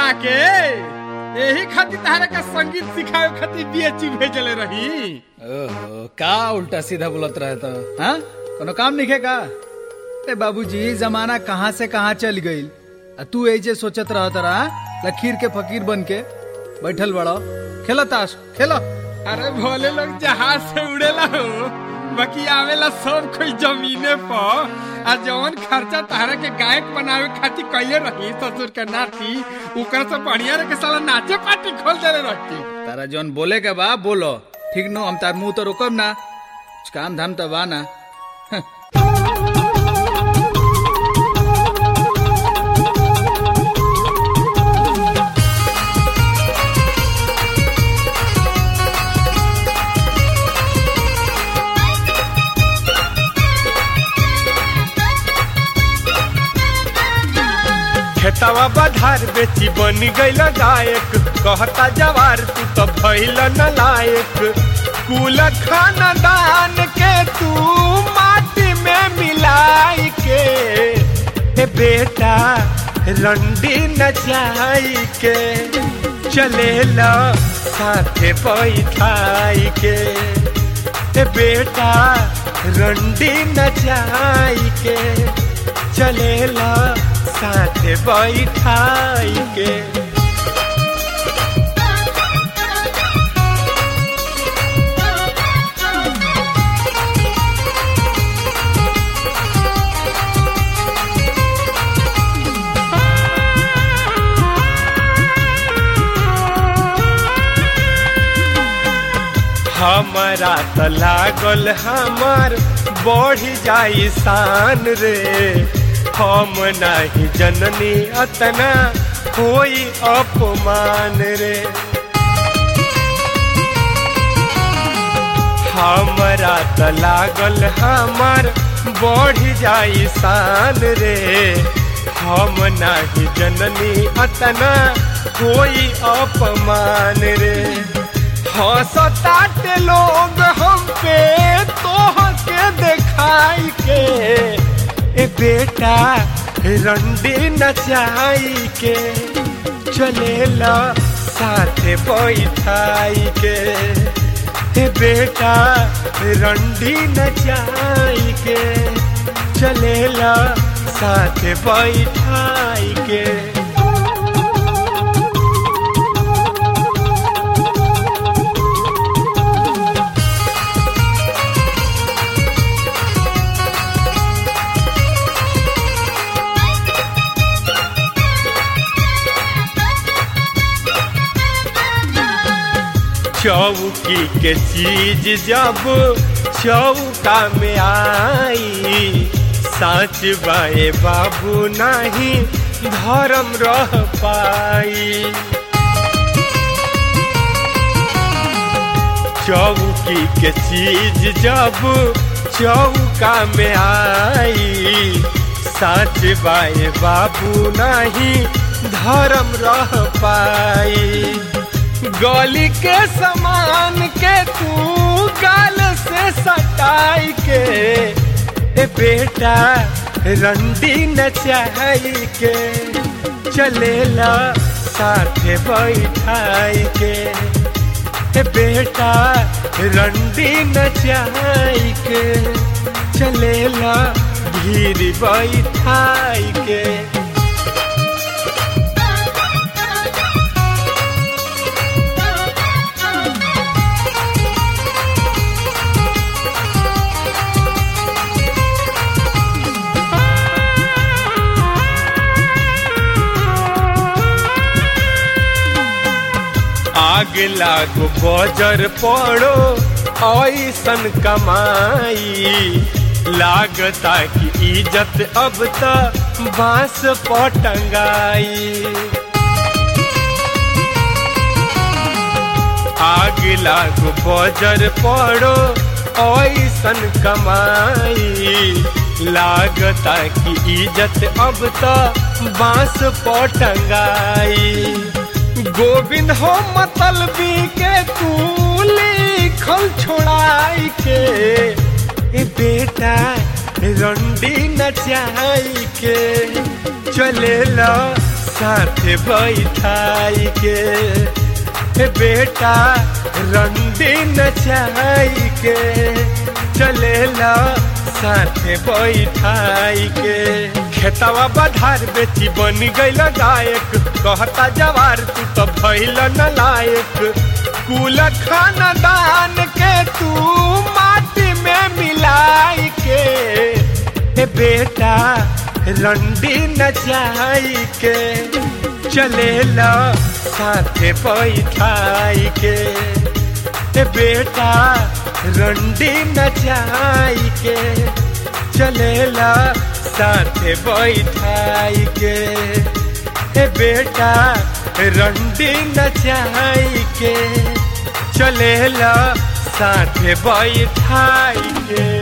बना के यही खातिर तारा के संगीत सिखावे खातिर बीएचयू भेजले रही ओहो का उल्टा सीधा बोलत रहे तो हाँ कोनो काम नहीं का ए बाबूजी जमाना कहाँ से कहाँ चल गईल आ तू ऐसे सोचत रह तरा लकीर के फकीर बन के बैठल बड़ो खेलो ताश खेलो अरे भोले लोग जहाज से उड़ेला हो बाकी आवेला सब कोई जमीने पर आ जवन खर्चा तारा के गायक बनावे खातिर कैले रही ससुर के नाती ओकर से बढ़िया रे के साला नाचे पार्टी खोल देले रहती तारा जौन बोले के बा बोलो ठीक नो हम तार मुंह तो रोकब ना कुछ काम धाम तो बा ना खेतवा बधार बेची बन गईल गायक कहता जवार तू तो भइल न लायक कुल खानदान के तू माटी में मिलाई के हे बेटा रंडी नचाई के चले ला साथे बैठाई के हे बेटा रंडी नचाई के चलेला साथे बैठाई के हमारा त लागल हमार बढ़ जाई शान रे हम नहीं जननी अतना कोई अपमान रे हमारा त लागल हमार बढ़ जाई शान रे हम नहीं जननी अतना कोई अपमान रे हंसताटे लोग हम पे तोह के देखाई के ए बेटा रंडी नचाई के चलेला साथे बैठाई के ए बेटा रंडी नचाई के चलेला साथे बैठाई के चौकी के चीज जब चौका में आई साच बाए बाबू नहीं धर्म रह पाई चौकी के चीज जब चौका में आई साच बाए बाबू नहीं धर्म रह पाई गली के समान के तू गाल से सटाई के ए बेटा रंडी नचाई के चलेला साथे बैठाई के ए बेटा रंडी नचाई के चलेला भीड़ बैठाई के आग लागो बजर पड़ो ऐसन कमाई लागता कि इज्जत अब त बांस पटंगाई आग लागो बजर पड़ो ऐसन कमाई लागता कि इज्जत अब त बांस पटंगाई गोविंद हो मतलबी के तू लिखल छोड़ाई के ए बेटा रंडी नचाई के चले लो साथे बैठाई के हे बेटा रंडी नचाई के चलेला साथे बैठाई के खेतवा बधार बेची बन गईल गायक कहता जवार तू तो भइल न लायक कुल खानदान के तू माटी में मिलाई के हे बेटा रंडी नचाई के चलेला साथे बैठाई के हे बेटा रंडी नचाई के चलेला साथे बैठाई के हे बेटा रंडी नचाई के चलेला साथे बैठाई के